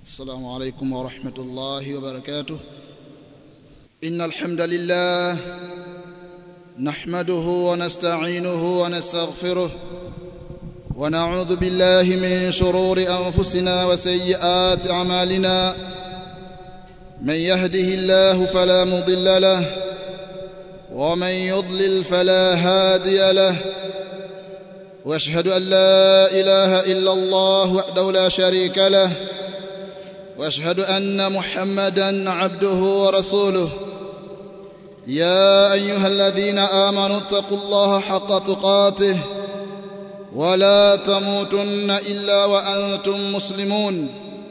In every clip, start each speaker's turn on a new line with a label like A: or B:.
A: السلام عليكم ورحمة الله وبركاته إن الحمد لله نحمده ونستعينه ونستغفره ونعوذ بالله من شرور أنفسنا وسيئات أعمالنا من يهده الله فلا مضل له ومن يضلل فلا هادي له واشهد ان لا اله الا الله وحده لا شريك له واشهد ان محمدا عبده ورسوله يا ايها الذين امنوا اتقوا الله حق تقاته ولا تموتن الا وانتم مسلمون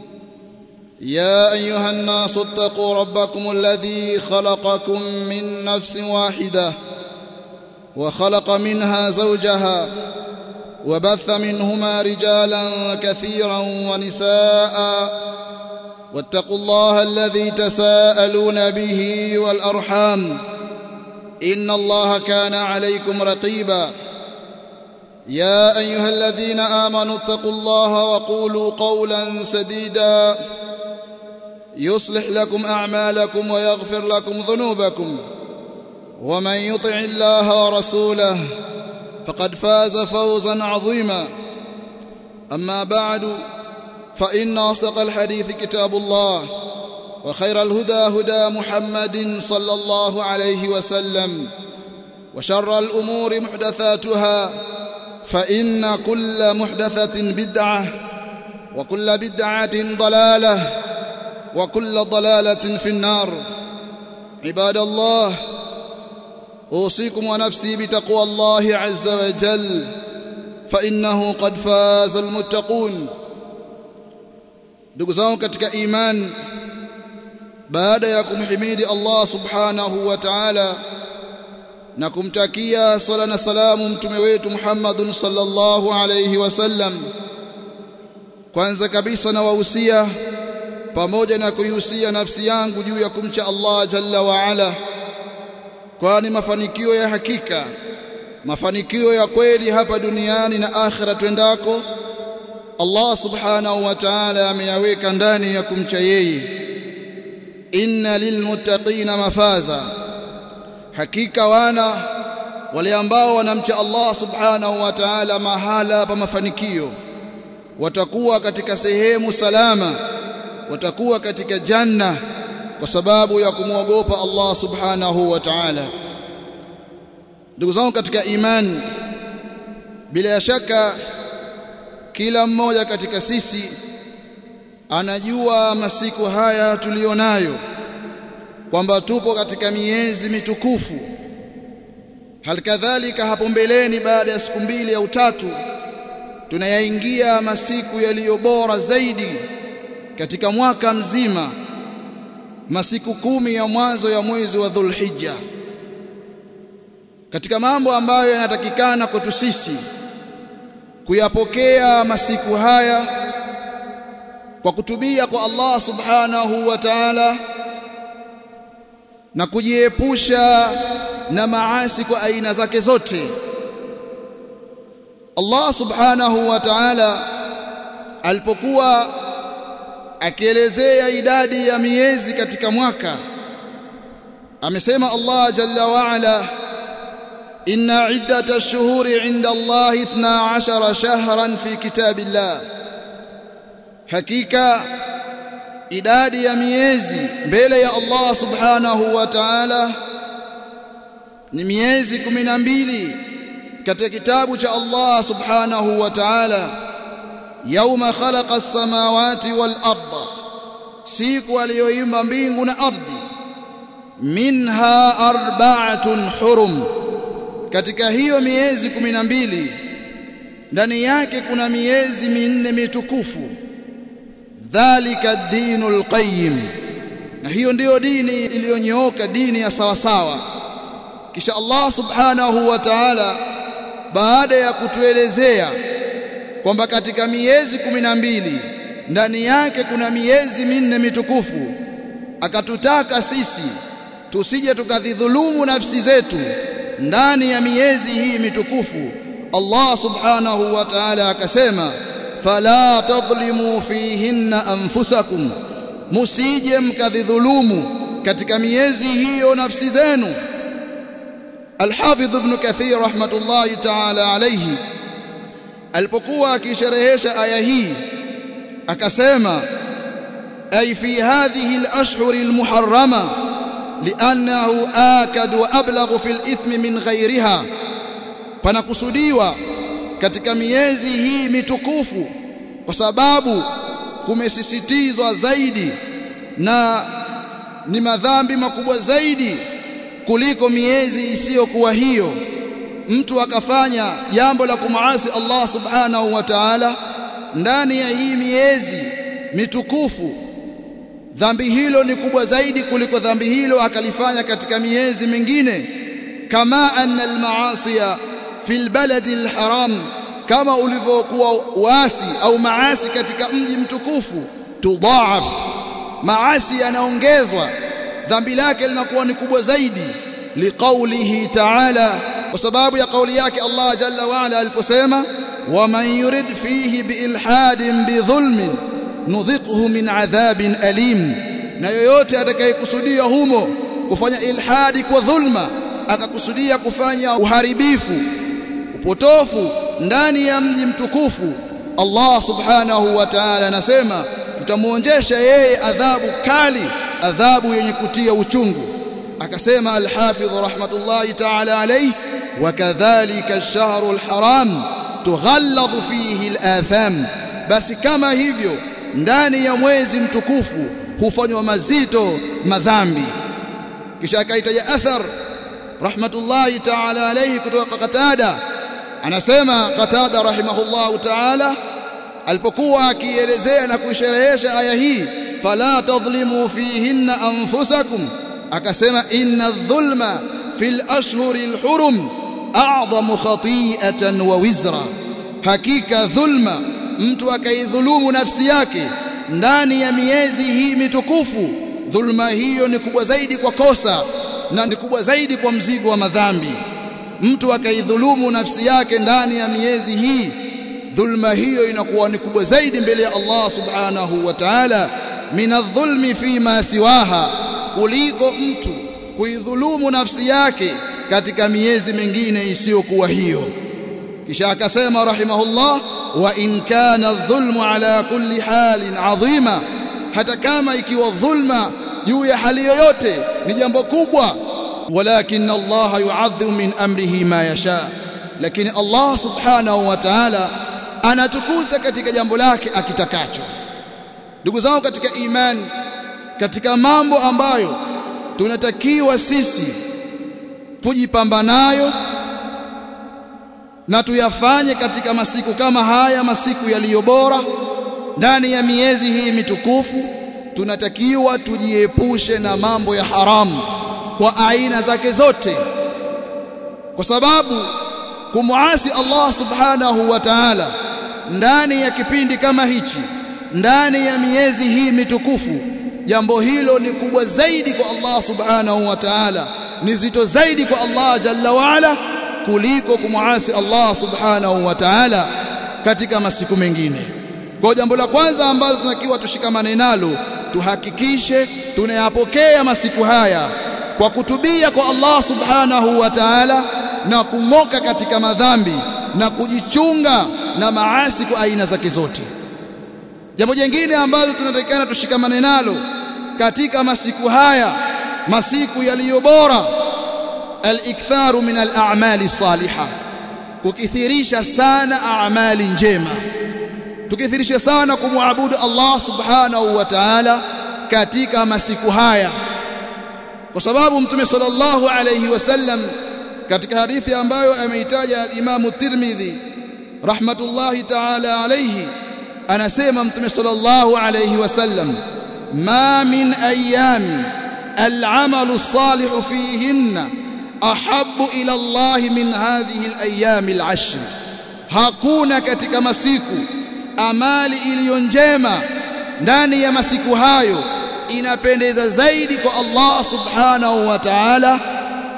A: يا ايها الناس اتقوا ربكم الذي خلقكم من نفس واحده وخلق منها زوجها وبث منهما رجالا كثيرا ونساء واتقوا الله الذي تساءلون به والارحام ان الله كان عليكم رقيبا يا ايها الذين امنوا اتقوا الله وقولوا قولا سديدا يصلح لكم اعمالكم ويغفر لكم ذنوبكم ومن يطع الله ورسوله فقد فاز فوزا عظيما اما بعد فان اصدق الحديث كتاب الله وخير الهدى هدى محمد صلى الله عليه وسلم وشر الامور محدثاتها فان كل محدثه بدعه وكل بدعه ضلاله وكل ضلاله في النار عباد الله اوصيكم ونفسي بتقوى الله عز وجل فانه قد فاز المتقون ndugu zangu katika iman baada ya kumhimidi Allah subhanahu wa ta'ala na kumtakia sala na salamu mtume wetu Muhammadun sallallahu alayhi wasallam kwanza kabisa na wahusia pamoja na kuihusia nafsi yangu juu ya kumcha Allah jalla wa ala kwani mafanikio ya hakika mafanikio ya kweli hapa duniani na akhira twendako Allah subhanahu wa ta'ala ameyaweka ndani ya kumcha yeye inna lilmuttaqina mafaza hakika wana wale ambao wanamcha Allah subhanahu wa ta'ala mahala pa mafanikio watakuwa katika sehemu salama watakuwa katika janna kwa sababu ya kumwogopa Allah subhanahu wa ta'ala ndugu zangu katika imani bila shaka kila mmoja katika sisi anajua masiku haya tulionayo kwamba tupo katika miezi mitukufu halikadhalika hapo mbeleni baada ya siku mbili au tatu tunayaingia masiku yaliyo bora zaidi katika mwaka mzima masiku kumi ya mwanzo ya mwezi wa Dhulhijja katika mambo ambayo yanatakikana kwetu sisi kuyapokea masiku haya kwa kutubia kwa Allah subhanahu wa ta'ala na kujiepusha na maasi kwa aina zake zote Allah subhanahu wa ta'ala alipokuwa akielezea idadi ya miezi katika mwaka amesema Allah jalla wa ala inna iddata ash-shuhuri 'inda Allah 12 shahran fi kitabillah hakika idadi ya miezi mbele ya Allah subhanahu wa ta'ala ni miezi 12 katika kitabu cha Allah subhanahu wa ta'ala yauma khalaqa as-samawati wal arda siku aliyoimba mbingu na ardhi minha arba'atun hurum katika hiyo miezi 12 ndani yake kuna miezi minne mitukufu dhalika dinul qayyim na hiyo ndiyo dini iliyonyooka dini ya sawa sawa kisha Allah subhanahu wa ta'ala baada ya kutuelezea kwamba katika miezi kumi na mbili ndani yake kuna miezi minne mitukufu akatutaka sisi tusije tukadhidhulumu nafsi zetu ndani ya miezi hii mitukufu Allah subhanahu wa ta'ala akasema fala tadhlimu fihinna anfusakum musije mkadhulumu katika miezi hiyo nafsi zenu Al-Hafidh Ibn Kathir rahmatullahi ta'ala alayhi alipokuwa akisherehesha aya hii akasema ay fi hadhihi al-ashhur al-muharrama li'annahu akad wa ablagh fi al-ithmi min ghayriha panakusudiwa katika miezi hii mitukufu kwa sababu kumesisitizwa zaidi na ni madhambi makubwa zaidi kuliko miezi isiyokuwa hiyo mtu akafanya jambo la kumaasi Allah subhanahu wa ta'ala ndani ya hii miezi mitukufu dhambi hilo ni kubwa zaidi kuliko dhambi hilo akalifanya katika miezi mingine kama anna almaasiya fi albaladi alharam kama ulivyokuwa uasi au maasi katika mji mtukufu tudhaaf maasi yanaongezwa dhambi lake linakuwa ni kubwa zaidi liqaulihi ta'ala kwa sababu ya kauli yake Allah jalla wa ala aliposema waman yurid fihi biilhadin bidhulmin nudhiquhu min adhabin alim na yoyote atakayekusudia humo kufanya ilhadi kwa dhulma akakusudia kufanya uharibifu upotofu ndani ya mji mtukufu Allah subhanahu wa ta'ala anasema tutamuonjesha yeye adhabu kali adhabu yenye kutia uchungu akasema al-Hafidh rahmatullahi ta'ala alayhi wakadhalika ash-shahru al-haram tughalladhu fihi al-atham basi kama hivyo ndani ya mwezi mtukufu hufanywa mazito madhambi kisha akaitaja athar rahmatullahi ta'ala alayhi kutoka Qatada anasema Qatada rahimahullahu ta'ala alipokuwa akielezea na kuisherehesha aya hii fala tadhlimu fihinna anfusakum akasema inna adh-dhulma fil ashhuri al-hurum a'zamu khati'atan wa wizra hakika dhulma mtu akaidhulumu nafsi yake ndani ya miezi hii mitukufu dhulma hiyo ni kubwa zaidi kwa kosa na ni kubwa zaidi kwa mzigo wa madhambi mtu akaidhulumu nafsi yake ndani ya miezi hii dhulma hiyo inakuwa ni kubwa zaidi mbele ya Allah subhanahu wa ta'ala minadh-dhulmi fi ma siwaha kuliko mtu kuidhulumu nafsi yake katika miezi mingine isiyokuwa hiyo kisha akasema rahimahullah wa in kana adh-dhulmu ala kulli halin adhima hata kama ikiwa dhulma juu ya hali yoyote ni jambo kubwa walakin Allah yu'adhimu min amrihi ma yasha lakini Allah subhanahu wa ta'ala anatukuza katika jambo lake akitakacho ndugu zangu katika imani katika mambo ambayo tunatakiwa sisi kujipamba nayo na tuyafanye katika masiku kama haya masiku yaliyo bora ndani ya miezi hii mitukufu tunatakiwa tujiepushe na mambo ya haramu kwa aina zake zote kwa sababu kumuasi Allah subhanahu wa ta'ala ndani ya kipindi kama hichi ndani ya miezi hii mitukufu jambo hilo ni kubwa zaidi kwa Allah subhanahu wa ta'ala ni zito zaidi kwa Allah jalla waala kuliko kumuasi Allah subhanahu wa ta'ala katika masiku mengine kwa jambo la kwanza ambalo tunakiwa tushikamane nalo tuhakikishe tunayapokea masiku haya kwa kutubia kwa Allah subhanahu wa ta'ala na kung'oka katika madhambi na kujichunga na maasi kwa aina zake zote jambo jingine ambalo tunatakikana tushikamane nalo katika masiku haya masiku yaliyo bora al-iktharu min al-a'mali salihah kukithirisha sana a'mali njema tukithirisha sana kumwabudu Allah subhanahu wa ta'ala katika masiku haya kwa sababu mtume sallallahu alayhi wasallam katika hadithi ambayo ameitaja al-Imam Tirmidhi rahmatullahi ta'ala alayhi anasema mtume sallallahu alayhi wasallam ma min ayamin al-amalu salihu fihinna ahabbu ila Allah min hadhihi al-ayyam al-ashr hakuna katika masiku amali iliyo njema ndani ya masiku hayo inapendeza zaidi kwa Allah subhanahu wa ta'ala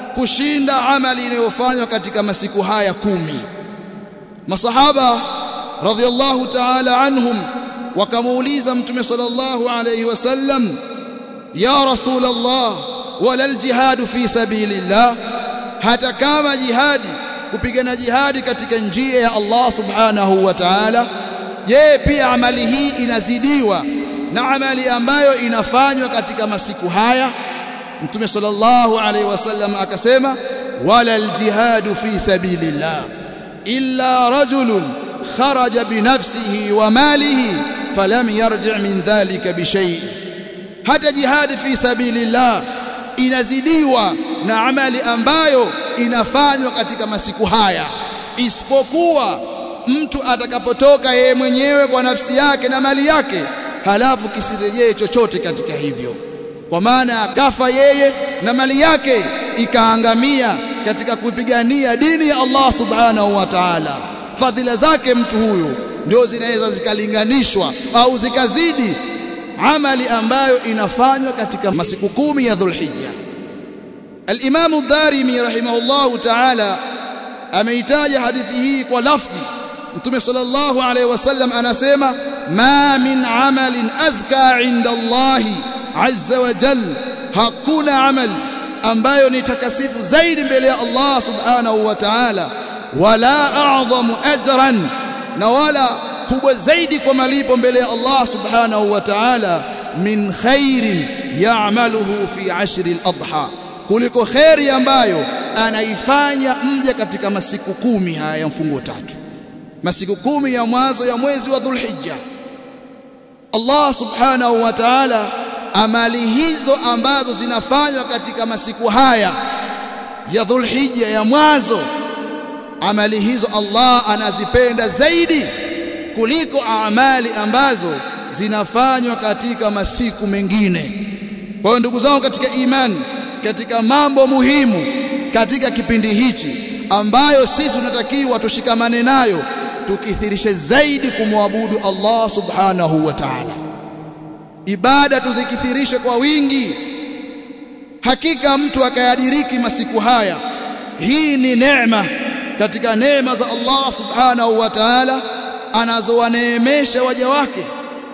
A: kushinda amali inayofanywa katika masiku haya kumi masahaba radhiyallahu ta'ala anhum wakamuuliza mtume sallallahu alayhi wasallam ya rasul Allah wala aljihad fi sabilillah hata kama jihadi kupigana jihadi katika njia ya Allah subhanahu wa ta'ala je pia amali hii inazidiwa na amali ambayo inafanywa katika masiku haya mtume sallallahu alaihi wasallam akasema wala aljihadu fi sabilillah illa rajulun kharaja binafsihi wa malihi falam yarji' min dhalika bishay hata jihadi fi sabilillah inazidiwa na amali ambayo inafanywa katika masiku haya isipokuwa mtu atakapotoka yeye mwenyewe kwa nafsi yake na mali yake halafu kisirejee chochote katika hivyo kwa maana akafa yeye na mali yake ikaangamia katika kupigania dini ya Allah subhanahu wa ta'ala fadhila zake mtu huyu ndio zinaweza zikalinganishwa au zikazidi amali ambayo inafanywa katika masiku kumi ya Dhulhijja Al-Imam Ad-Darimi rahimahullahu ta'ala ameitaja hadithi hii kwa lafzi Mtume sallallahu alaihi wasallam anasema ma min amalin azka inda Allahi azza wa jal hakuna amal ambayo ni takasifu zaidi mbele ya Allah subhanahu wa ta'ala wala a'zamu ajran na wala kubwa zaidi kwa malipo mbele ya Allah subhanahu wa ta'ala min khairin ya'maluhu fi ashri al-adha kuliko khairi ambayo anaifanya mja katika masiku kumi haya ya mfungo tatu masiku kumi ya mwanzo ya mwezi wa Dhulhijja Allah subhanahu wa ta'ala amali hizo ambazo zinafanywa katika masiku haya ya Dhulhijja ya mwanzo amali hizo Allah anazipenda zaidi kuliko amali ambazo zinafanywa katika masiku mengine kwa hiyo ndugu zangu katika imani katika mambo muhimu katika kipindi hichi ambayo sisi tunatakiwa tushikamane nayo tukithirishe zaidi kumwabudu Allah subhanahu wa ta'ala ibada tuzikithirishe kwa wingi hakika mtu akayadiriki masiku haya hii ni neema katika neema za Allah subhanahu wa ta'ala anazowaneemesha waja wake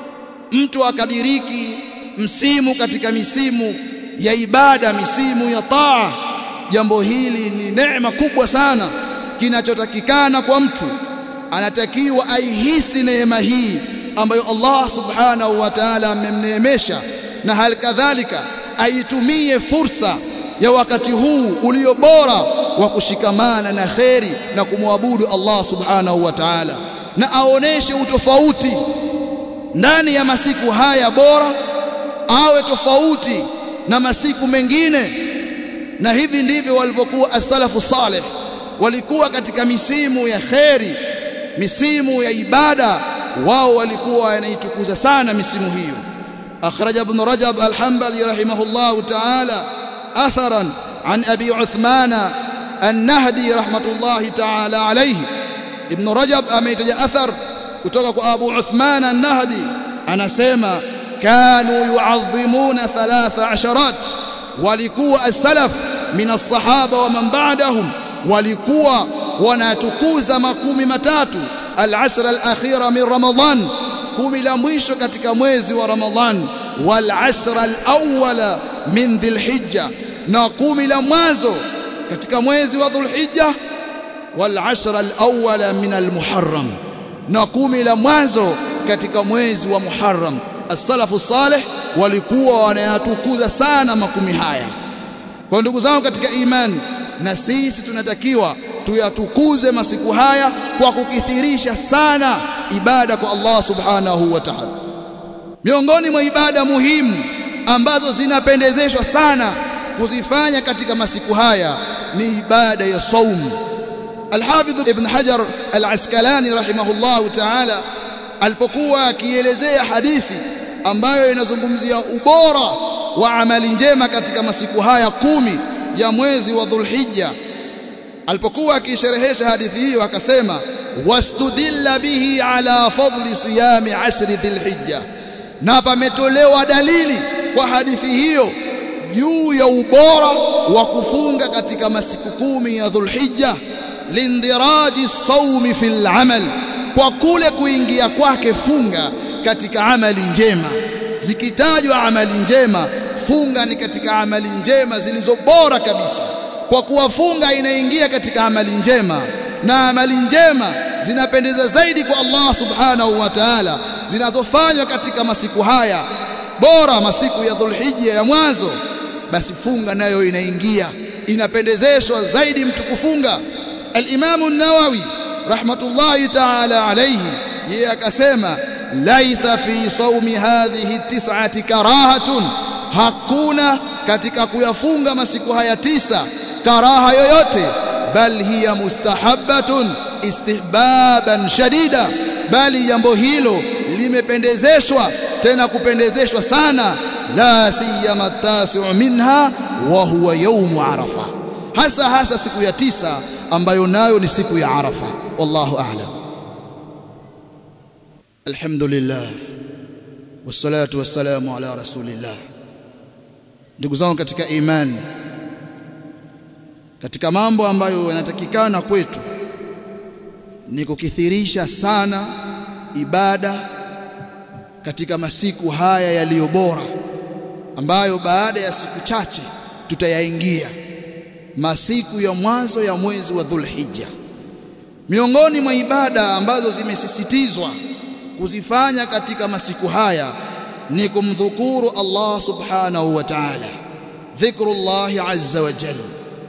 A: mtu akadiriki msimu katika misimu ya ibada misimu ya taa jambo hili ni neema kubwa sana kinachotakikana kwa mtu anatakiwa aihisi neema hii ambayo Allah subhanahu wa ta'ala amemneemesha na hali kadhalika aitumie fursa ya wakati huu ulio bora wa kushikamana na kheri na kumwabudu Allah subhanahu wa ta'ala na aoneshe utofauti ndani ya masiku haya bora awe tofauti na masiku mengine na hivi ndivyo walivyokuwa as-salafu salih walikuwa katika misimu ya kheri misimu ya ibada wao walikuwa wanaitukuza sana misimu hiyo akhraj ibn rajab al-hanbali rahimahullah ta'ala atharan an abi uthmana an-nahdi rahmatullahi ta'ala alayhi ibn rajab ameitaja athar kutoka kwa abu uthman an-nahdi anasema kanu yu'azzimuna thalatha asharat walikuwa as-salaf min as-sahaba wa man ba'dahum walikuwa wanatukuza makumi matatu al-ashr al-akhira min ramadan kumi la mwisho katika mwezi wa ramadhan wal ashr al-awwala min dhilhijja na kumi la mwanzo katika mwezi wa dhulhijja wal ashr al-awwala min al-muharram na kumi la mwanzo katika mwezi wa muharram as-salafu salih walikuwa wanayatukuza sana makumi haya kwa ndugu zangu katika imani na sisi tunatakiwa tuyatukuze masiku haya kwa kukithirisha sana ibada kwa Allah subhanahu wa ta'ala miongoni mwa ibada muhimu ambazo zinapendezeshwa sana kuzifanya katika masiku haya ni ibada ya saumu Al-Hafidh Ibn Hajar Al-Asqalani rahimahullahu ta'ala alipokuwa akielezea hadithi ambayo inazungumzia ubora wa amali njema katika masiku haya kumi ya mwezi wa Dhulhijja alipokuwa akisherehesha hadithi hiyo akasema wastudilla bihi ala fadli siyami ashri dhilhijja na pametolewa dalili kwa hadithi hiyo juu ya ubora wa kufunga katika masiku kumi ya Dhulhijja lindiraji saumi fil amal kwa kule kuingia kwake funga katika amali njema zikitajwa amali njema funga ni katika amali njema zilizo bora kabisa kwa kuwa funga inaingia katika amali njema na amali njema zinapendeza zaidi kwa Allah subhanahu wa ta'ala zinazofanywa katika masiku haya bora masiku ya Dhulhijja ya mwanzo basi funga nayo inaingia inapendezeshwa zaidi mtu kufunga al-Imam an-Nawawi rahmatullahi ta'ala alayhi yeye akasema laisa fi saumi hadhihi tis'ati karahatun hakuna katika kuyafunga masiku haya tisa karaha yoyote bal hiya mustahabbatun istihbaban shadida bali jambo hilo limependezeshwa tena kupendezeshwa sana la siyama tasi'u minha wa huwa yawmu arafa hasa hasa siku ya tisa ambayo nayo ni siku ya arafa wallahu a'lam alhamdulillah wassalatu wassalamu ala rasulillah ndugu zangu katika imani katika mambo ambayo yanatakikana kwetu ni kukithirisha sana ibada katika masiku haya yaliyo bora ambayo baada ya siku chache tutayaingia masiku ya mwanzo ya mwezi wa Dhulhijja miongoni mwa ibada ambazo zimesisitizwa kuzifanya katika masiku haya ni kumdhukuru Allah subhanahu wa ta'ala dhikrullah azza wa jalla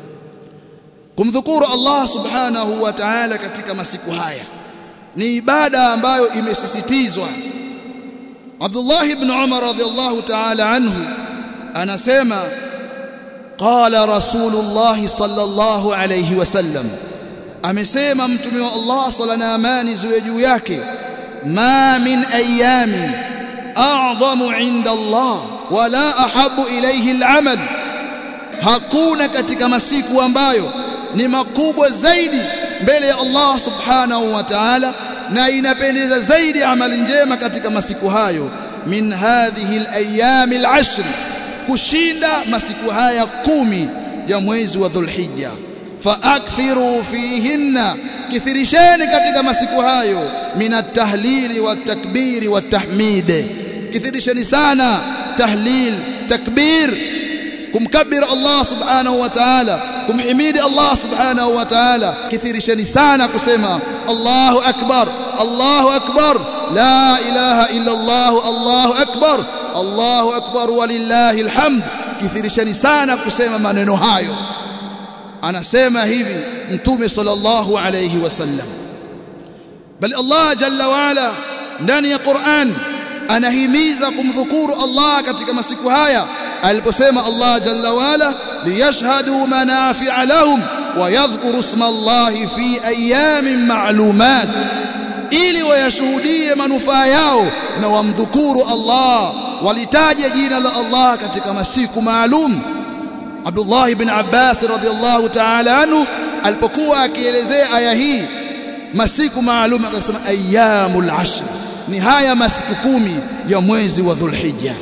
A: kumdhukuru Allah subhanahu wa ta'ala katika masiku haya ni ibada ambayo imesisitizwa Abdullah ibn Umar radhiyallahu ta'ala anhu anasema qala rasulullah sallallahu alayhi wasallam amesema mtume wa Allah sala na amani ziwe juu yake ma min ayamin a'zamu 'inda Allah wala ahabu ilayhi al'amal hakuna katika masiku ambayo ni makubwa zaidi mbele ya Allah subhanahu wa ta'ala na inapendeza zaidi amali njema katika masiku hayo min hadhihi al-ayyam al-ashr kushinda masiku haya kumi ya mwezi wa Dhulhijja faakthiru fihinna kithirisheni katika masiku hayo min at-tahlili wat-takbiri wat-tahmid kithirisheni sana tahlil takbir kumkabir Allah subhanahu wa ta'ala kumhimidi Allah subhanahu wa ta'ala kithirisheni sana kusema Allahu akbar Allahu akbar la ilaha illa Allah Allahu akbar Allahu akbar walillahi alhamd kithirisheni sana kusema maneno hayo anasema hivi mtume sallallahu alayhi wasallam bali Allah jalla waala ndani ya Qur'an anahimiza kumdhukuru Allah katika masiku haya aliposema Allah jalla waala liyashhadu manafi'a lahum wa yadhkuru isma Allah fi ayamin ma'lumat ili wayashuhudie manufaa yao na wamdhukuru Allah walitaje jina la Allah katika masiku maalum Abdullah ibn Abbas radhiyallahu ta'ala anhu alipokuwa akielezea aya hii masiku maalum akasema ayyamul ashr ni haya masiku kumi ya mwezi wa Dhulhijja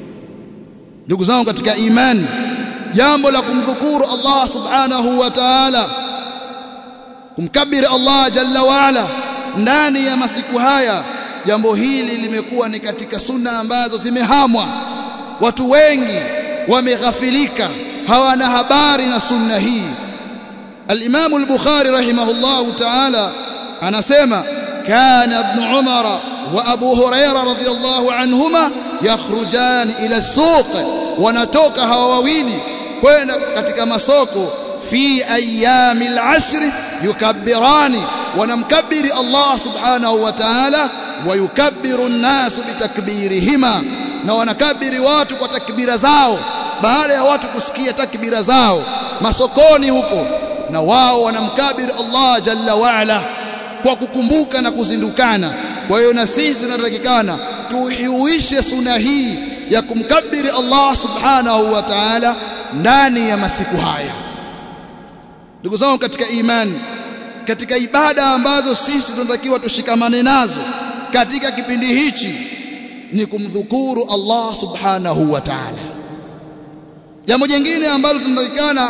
A: ndugu zangu katika imani jambo la kumdhukuru Allah subhanahu wa ta'ala kumkabiri Allah jalla waala ndani ya masiku haya jambo hili limekuwa ni katika sunna ambazo zimehamwa watu wengi wameghafilika hawana habari na sunna hii al-Imam al-Bukhari rahimahullahu ta'ala anasema kana ibn Umar wa Abu Huraira radhiyallahu anhuma yakhrujan ila as-suq wanatoka hawa wawili kwenda katika masoko fi ayami al-ashr yukabbirani wanamkabiri Allah subhanahu wa ta'ala wayukabbiru an-nas bitakbirihima na wanakabiri watu kwa takbira zao baada ya watu kusikia takbira zao masokoni huko na wao wanamkabiri Allah jalla waala kwa kukumbuka na kuzindukana kwa hiyo na sisi tunatakikana tuhiuishe suna hii ya kumkabiri Allah subhanahu wa ta'ala ndani ya masiku haya ndugu zangu katika imani katika ibada ambazo sisi tunatakiwa tushikamane nazo katika kipindi hichi ni kumdhukuru Allah subhanahu wa ta'ala jambo jingine ambalo tunatakikana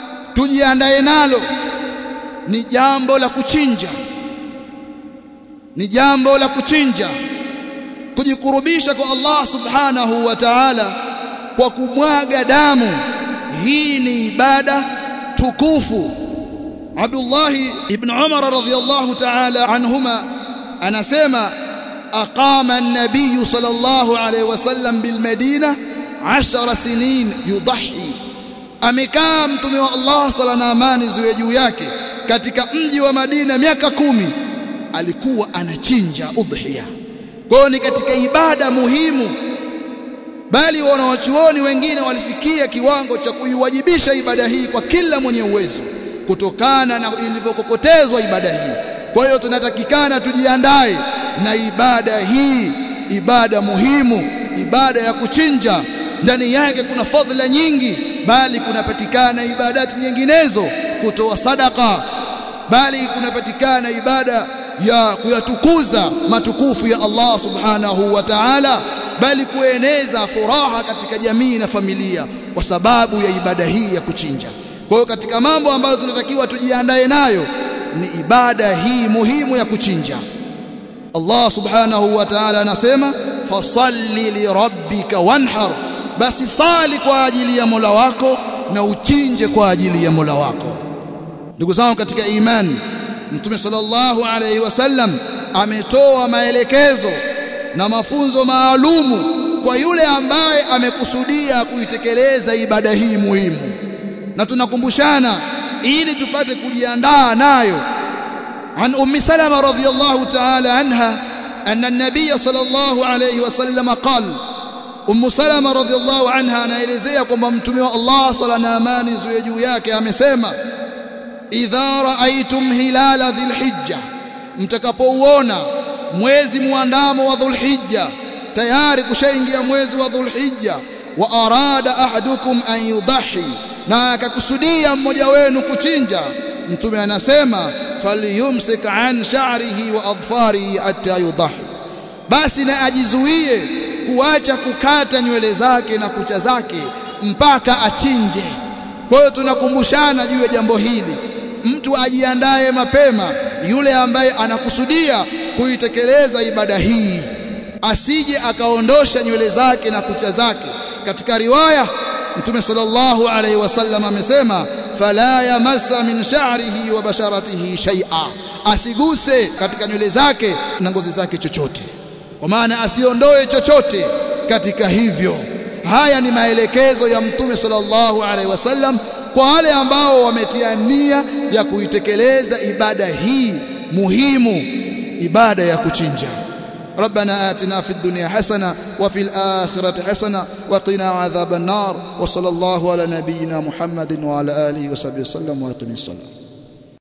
A: tujiandae nalo ni jambo la kuchinja ni jambo la kuchinja kujikurubisha kwa Allah subhanahu wa ta'ala kwa kumwaga damu hii ni ibada tukufu Abdullah ibn Umar radhiyallahu ta'ala anhuma anasema aqama an-nabiy sallallahu alayhi wasallam bil Madina 10 sinin yudahi amekaa mtume wa Allah sala na amani ziwe juu yake katika mji wa Madina miaka kumi alikuwa anachinja udhiya kwa hiyo ni katika ibada muhimu bali wanawachuoni wengine walifikia kiwango cha kuiwajibisha ibada hii kwa kila mwenye uwezo kutokana na ilivyokokotezwa ibada hii kwa hiyo tunatakikana tujiandae na ibada hii ibada muhimu ibada ya kuchinja ndani yake kuna fadhila nyingi bali kunapatikana ibadati nyinginezo kutoa sadaka bali kunapatikana ibada ya kuyatukuza matukufu ya Allah subhanahu wa ta'ala bali kueneza furaha katika jamii na familia kwa sababu ya ibada hii ya kuchinja kwa hiyo katika mambo ambayo tunatakiwa tujiandae nayo ni ibada hii muhimu ya kuchinja Allah subhanahu wa ta'ala anasema fasalli li rabbika wanhar basi sali kwa ajili ya Mola wako na uchinje kwa ajili ya Mola wako ndugu zangu katika imani Mtume sallallahu alayhi wasallam ametoa maelekezo na mafunzo maalumu kwa yule ambaye amekusudia kuitekeleza ibada hii muhimu na tunakumbushana ili tupate kujiandaa nayo عن أم سلمة رضي الله تعالى عنها أن النبي صلى الله عليه وسلم قال أم سلمة رضي الله عنها anaelezea kwamba mtume wa Allah sala na amani ziwe juu yake amesema idha raaitum hilala dhilhijja mtakapouona mwezi muandamo wa dhulhijja tayari kushaingia mwezi wa dhulhijja wa arada ahadukum an yudahi na akakusudia mmoja wenu kuchinja mtume anasema falyumsik an sha'rihi wa adfarihi hatta yudahi basi na ajizuie kuacha kukata nywele zake na kucha zake mpaka achinje kwa hiyo tunakumbushana juu ya jambo hili mtu ajiandae mapema yule ambaye anakusudia kuitekeleza ibada hii asije akaondosha nywele zake na kucha zake katika riwaya mtume sallallahu alaihi wasallam amesema fala yamassa min sha'rihi wa basharatihi shay'a asiguse katika nywele zake na ngozi zake chochote kwa maana asiondoe chochote katika hivyo haya ni maelekezo ya mtume sallallahu alaihi wasallam kwa wale ambao wametia nia ya kuitekeleza ibada hii muhimu ibada ya kuchinja ربنا آتنا في الدنيا حسنة وفي الآخرة حسنة وقنا عذاب النار وصلى الله على نبينا محمد وعلى آله وصحبه وسلم ويقم الصلاة